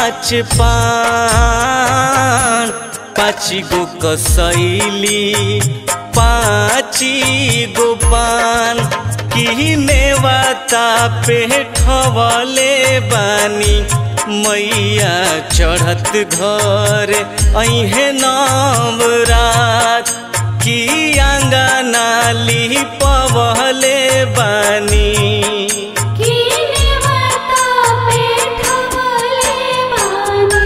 पाँच पान पाँच गो कसैली पाँची गो पान किने वाता पे ठवले बानी मैया चढ़त घर ऐहे नवरात की आंगनाली पवले बानी कीने वाता पे ठवले बानी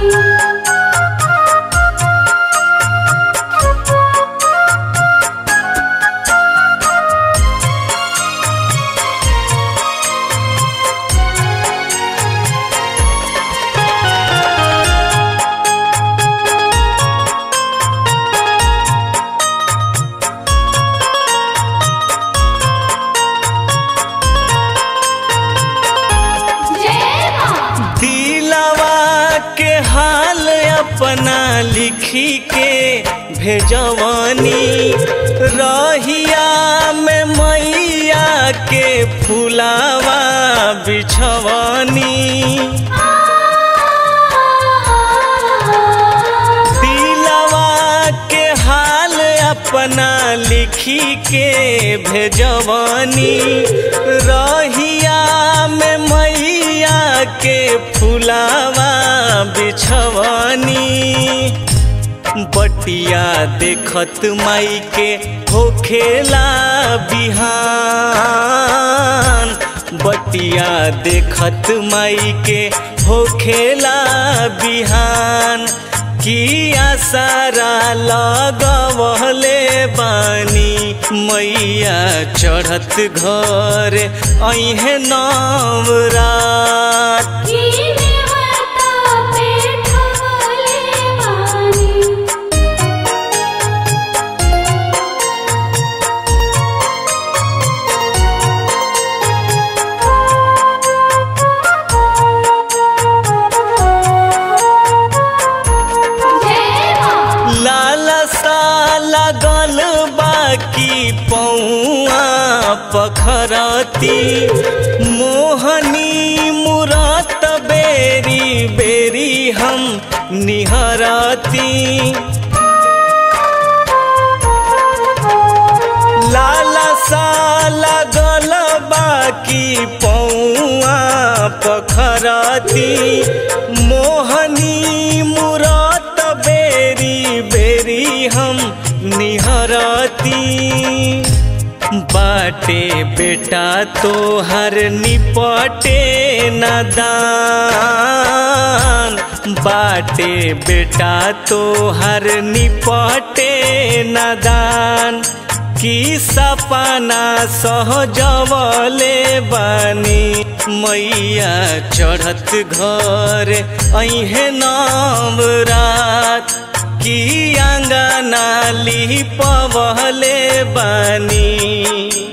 जय मां दिलवा के हाल अपना लिखी के भेजवानी रहिया में मैया के फुलावा बिछवानी दिलवा के हाल अपना लिखी के भेजवानी रहिया में मैया के फुलावा बिछवानी बटिया देखत माई के होखेला बिहान बटिया देखत माई के होखेला बिहान की आसारा लगवले बानी मैया चढ़त घर ऐहे नवरात कीने वाता पे ठवले बानी जय मां लालसा लगल बाकी पौआ पखरती मोहनी मुरात बेरी बेरी हम निहरती लालसा लगल बाकी पौआ पखरती मोहनी मुरात बेरी बेरी हम निहरती बाटे बेटा तोहर निपटे नदान बाटे बेटा तोहर निपटे नदान की सपना सहजवले बानी मैया चढ़त घर ऐहे नवरात की आंगनाली पवले बानी